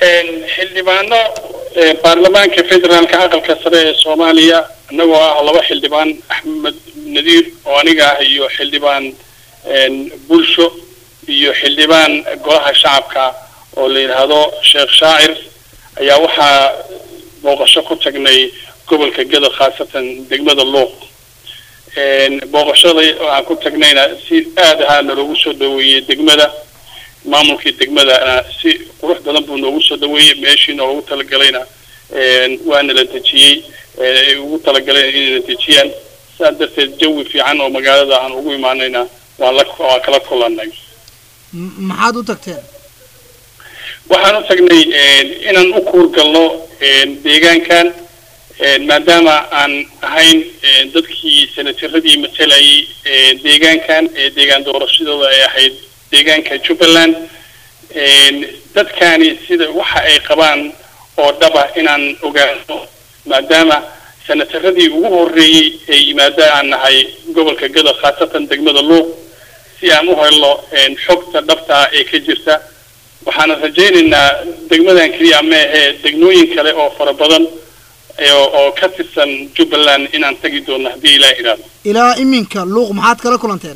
xildhibaano baarlamaanka federaalka aqalka sare ee soomaaliya annagoo ah laba xildhibaan axmed nadiir oo aniga ah iyo xildhibaan bulsho iyo xildhibaan golaha shacabka oo la yidhaahdo sheekh shaacir ayaa waxaa booqasho ku tagnay gobolka gado khaasatan degmada luuq booqashada aan ku tagnayna si aad ahaa naloogu soo dhaweeyey degmada maamulkii degmadana si qurux badan buu noogu soo dhaweeyey meeshii noogu talagalayna waana la dejiyey ay ugu talagaleen inay la dejiyaan sidaas darteed jawi fiican oo magaalada aan ugu imaanayna waan la waan kala kulanay maxaad u tagteen waxaan u tagnay inaan u kuurgalno deegaankan maadaama aan ahayn dadkii senataradii matalayay deegaankan ee deegaan doorashadooda ay ahayd deegaanka jubbaland dadkani sida waxa ay qabaan oo dhaba inaan ogaano maadaama senataradii ugu horreeyey ee yimaada aan nahay gobolka gado khaasatan degmada luuq si aan u helno xogta dhabtaa ee ka jirta waxaana rajaynaynaa degmadan keliya ma ahee degmooyin kale oo fara badan oo ka tirsan jubbaland inaan tagi doono haddii ilaa idhaahdo ilaa iminka luuq maxaad kala kulanteen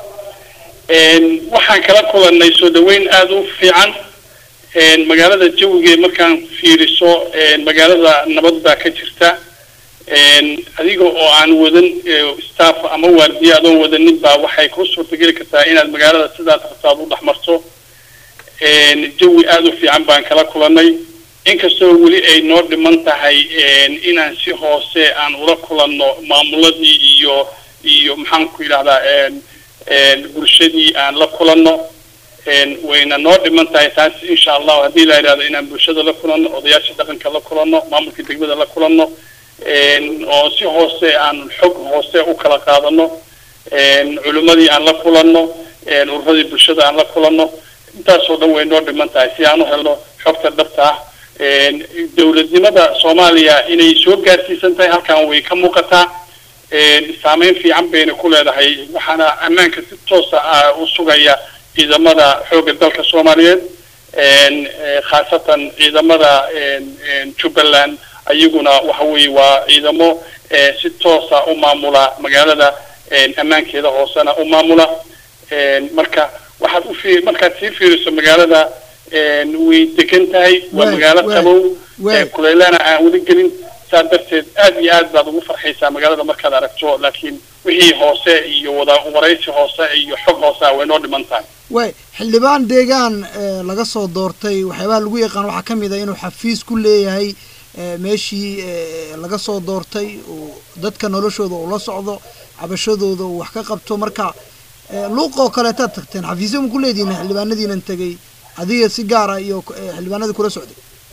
waxaan kala kulannay soo dhaweyn aada u fiican magaalada jawigeed markaan fiiriso magaalada nabad baa ka jirta adiga oo aan wadan staff ama waardiye adoon wadanin baa waxay ku suurtageli kartaa inaad magaalada sidaas rabtaad u dhex marto jawi aada u fiican baan kala kulannay inkastoo weli ay noo dhiman tahay inaan si hoose aan ula kulanno maamuladii iyo iyo maxaan ku yidhahdaa bulshadii aan la kulanno wayna noo dhiman tahay taas insha allahu haddii la yidhahdo inaan bulshada la kulanno odayaasha dhaqanka la kulanno maamulka degmada la kulanno oo si hoose aan xog hoose u kala qaadano culimmadii aan la kulanno ururadii bulshada aan la kulanno intaasoo dhan way noo dhiman tahay si aan u helno xogta dhabta ah dowladnimada soomaaliya inay soo gaarsiisan tahay halkan way ka muuqataa saameyn fiican bayna ku leedahay waxaana ammaanka si toosa ah u sugaya ciidamada xoogga dalka soomaaliyeed khaasatan ciidamada jubbaland ayaguna waxa weeye waa ciidamo si toosa u maamula magaalada ammaankeeda hoosena u maamula marka waxaad ufi markaad sii fiiriso magaalada way degan tahay waa magaalo qabow kuleylana aan weli gelin saa darteed aad iyo aad baad ugu farxaysaa magaalada markaad aragto laakiin wixii hoose iyo wada waraysi hoose iyo xog hoosea way noo dhiman tahay way xildhibaan deegaan laga soo doortay waxyaabaha lagu yaqaan waxaa ka mid ah inuu xafiis ku leeyahay meeshii laga soo doortay uu dadka noloshooda ula socdo cabashadooda uu wax ka qabto marka luuq oo kaleetaad tagteen xafiisyo ma ku leedihin xildhibaanadiinan tegay adiga si gaara iyo xildhibaanadii kula socday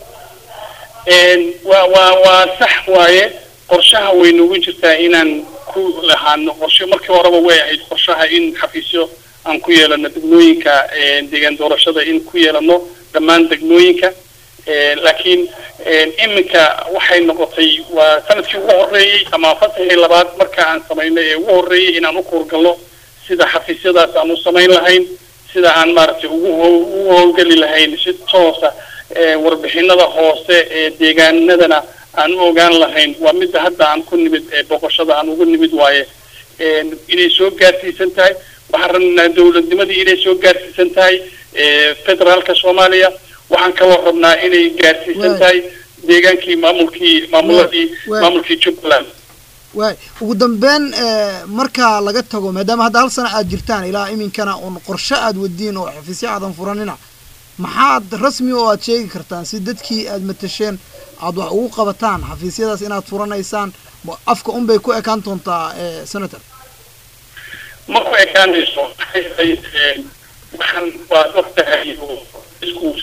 waa waa waa sax waaye qorshaha way noogu jirtaa inaan ku lahaano qorshe markii horeba way ahayd qorshaha in xafiisyo aan ku yeelano degmooyinka deegaan doorashada in ku yeelano dhammaan degmooyinka laakiin iminka waxay noqotay waa sanadkii ugu horreeyey ama fasaxii labaad marka aan samaynay ee ugu horreeyey inaan u kuurgalno sida xafiisyadaas aan u samayn lahayn sida aan maaragtay ugu ugu howlgeli lahayn si toosa warbixinada hoose ee deegaanadana aan u ogaan lahayn waa midda hadda aan ku nimid boqoshada aan ugu nimid waaye inay soo gaarsiisan tahay waxaan rabnaa dowladnimadii inay soo gaarsiisan tahay federaalka soomaaliya waxaan kaloo rabnaa inay gaarsiisan tahay deegaankii maamulkii maamuladii maamulkii jubbaland waay ugu dambeyn marka laga tago maadaama hadda hal sana aad jirtaan ilaa iminkana un qorshe aad wadiin oo xafiisyo aadan furanina maxaad rasmi oo aad sheegi kartaan si dadkii aad matasheen aad wax ugu qabataan xafiisyadaas inaad furanaysaan afka un bay ku ekaan doontaa senator ma ku ekaanayso waxaan waad ogtahay isku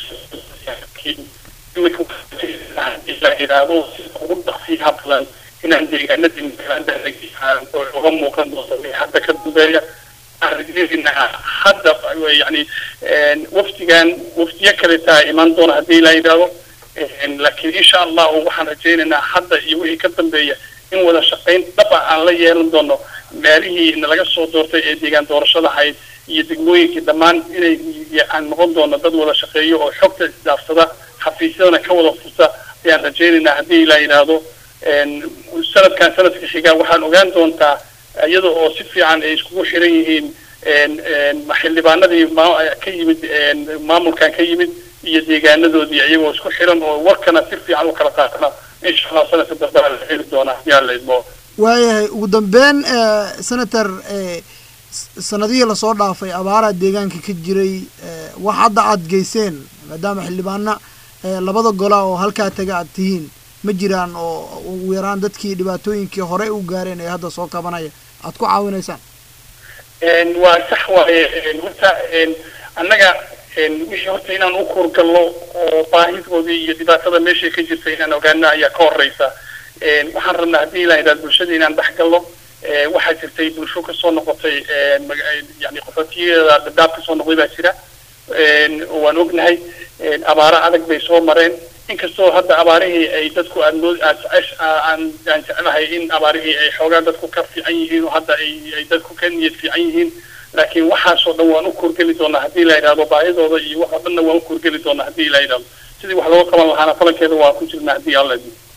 la yidhaahdo sida ugu dhaqsiyaha badan inaan deegaanadii magaalada uga muuqan doonto hadda ka dambeeya arrinaa hadda yani wafdigan wafdiyo kaletaa imaan doona haddii la yidhaahdo laakiin insha allahu waxaan rajaynaynaa hadda iyo wixii ka dambeeya in wada shaqayn dhaba aan la yeelan doono meelihii nalaga soo doortay ee deegaan doorashada ahayd iyo degmooyinkii dhammaan inay aan noqon doono dad wada shaqeeyo oo xogta isdaafsada xafiisyadana ka wada furta ayaan rajaynaynaa haddii la yidhaahdo sanadkan sanadka xigaa waxaan ogaan doontaa iyada oo si fiican ay iskugu xiran yihiin xildhibaanadii ka yimid maamulkan ka yimid iyo deegaanadoodii iyagoo isku xiran oo warkana si fiican u kala qaatana insha allah sanadka dambe la heli doonaa yaa la idmo waayahay ugu dambeyn senator sanadihii lasoo dhaafay abaaraa deegaanka ka jiray wax hadda aada geyseen maadaama xildhibaana labada gola oo halkaa taga aad tihiin ma jiraan oo ugu yaraan dadkii dhibaatooyinkii horey u gaareen ee hadda soo kabanaya aad ku caawinaysaan waa sax waaye horta annaga wixii horta inaan u kuurgalno oo baahidoodii iyo dhibaatada meeshay ka jirta inaan ogaana ayaa ka horeysa waxaan rabnaa haddii la yidhahdo bulshada inaan dhex galno waxaa jirtay bulsho kasoo noqotay yani qaxootiyadeeda dadaab kasoo noqday baa jira waan ognahay abaaro adag bay soo mareen inkastoo hadda abaarihii ay dadku aad mood aan aan jeclahay in abaarihii ay xoogaa dadku ka fiican yihiin oo hadda ay ay dadku ka niyad fiican yihiin laakiin waxaasoo dhan waan u kuurgeli doonaa haddii la yidhahdo baahidooda iyo wax oo dhanna waan u kuurgeli doonaa haddii la yidhahdo sidii wax looga qaban lahaana falankeeda waan ku jirnaa haddii alla idmo